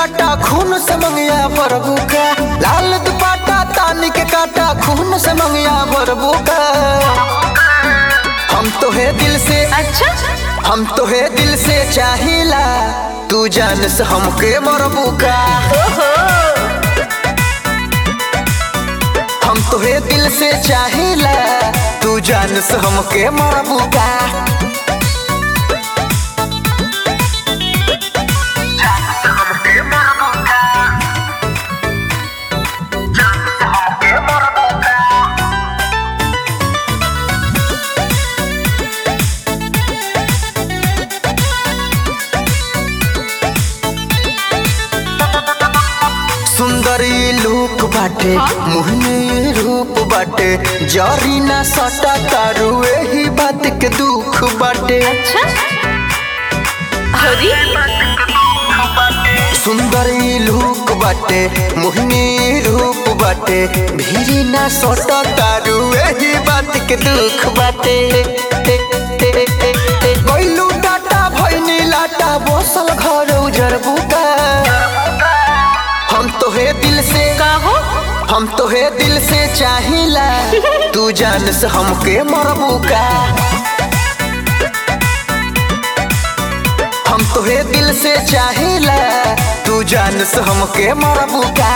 Data खून से मंगिया बरबू का लाल दुपट्टा तानी के काटा खून से मंगिया बरबू का हम तो है दिल से अच्छा हम तो है दिल से चाहिला तू जान से हमके मरबू का ओहो हम तो है दिल से चाहिला तू जान से हमके मरबू का सुंदरी लूक बाटे हाँ? मोहनी रूप बाटे जरी ना सटा तारू एही बात के दुख बाटे अच्छा अरे सुंदरी लूक बाटे मोहनी रूप बाटे भीरी ना सटा तारू एही बात के दुख बाटे कोइलू डाटा भइनी लाटा बसल घर उजर बुका हम तो है दिल से कहो हम तो है दिल से चाहिला तू जान से हमके मरबू का हम तो है दिल से चाहिला तू जान से हमके मरबू का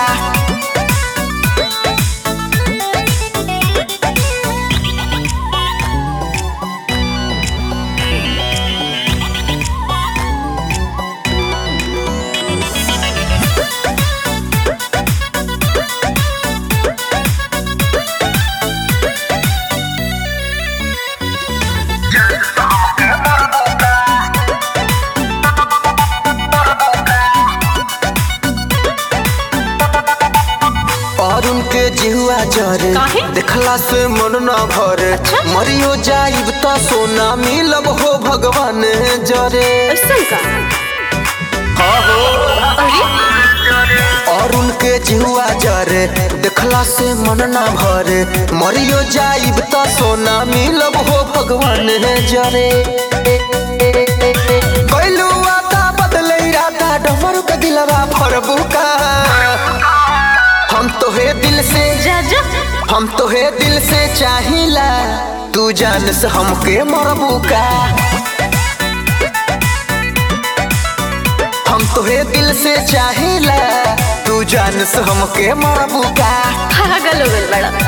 और उनके जिहुआ जरे काहे? देखला से मन न भरे अच्छा? मरियो जाइब त सोना मिलब हो भगवान जरे ऐसा का अरे और उनके जिहुआ जरे देखला से मन न भरे मरियो जाइब त सोना मिलब हो भगवान जरे कैलू आता बदले इरादा डमरू के दिलवा फरबू का हम तो है दिल से जा जा हम तो है दिल से चाहिला तू जान से हमके मरबू का हम तो है दिल से चाहिला तू जान से हमके मरबू का पागल हो गल बड़ा